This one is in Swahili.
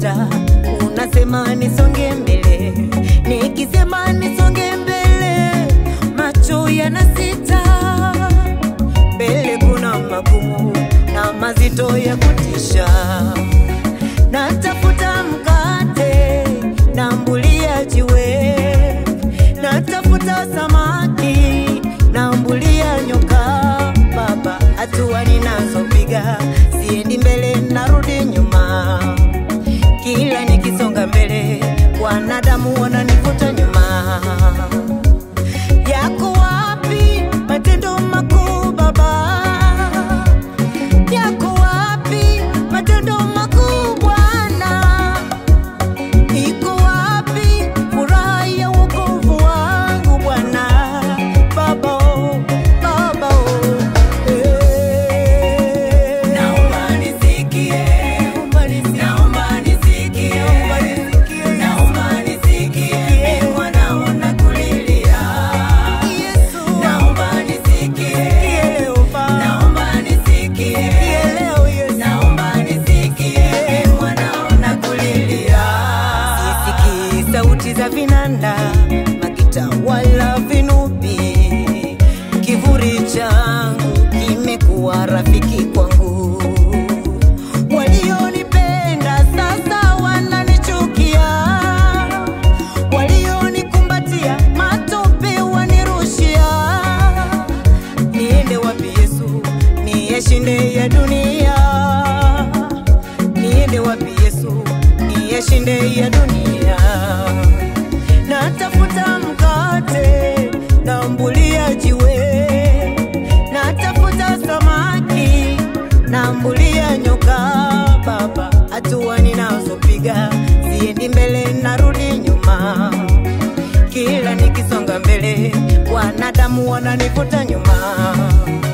unanivuta, unasema nisonge mbele, nikisema nisonge mbele, macho yanasita. Mbele kuna magumu na mazito ya kutisha, natafuta mkate na mbulia jiwe, natafuta samaki na mbulia nyoka. Baba, hatua ninazopiga siendi mbele, narudi nyuma. Kila nikisonga mbele, wanadamu wananivuta nyuma. Yako wapi matendo makuu Baba? Yako wapi matendo makuu Bwana? Iko wapi furaha ya wokovu wangu Bwana? Baba, oh, Baba, oh, eh. Naomba nisikie, naomba nisikie, naomba nisikie, mimi mwanao nakulilia. Yesu, Naomba nisikie, sikie leo Baba. naomba nisikie, Sikie leo Yesu. naomba nisikie, mimi mwanao nakulilia. Sisikii sauti za vinanda, magita wala vinubi. Kivuli changu kimekuwa rafiki kwangu. Walionipenda sasa wananichukia, walionikumbatia matope wanirushia. Niende wapi Yesu, niyashinde ya dunia? Niende wapi Yesu, niyashinde ya dunia? Natafuta mkate na mbulia jiwe, natafuta samaki na mbulia nyoka. Baba, hatua ninazopiga siendi mbele, narudi nyuma. Kila nikisonga mbele, wanadamu wananivuta nyuma.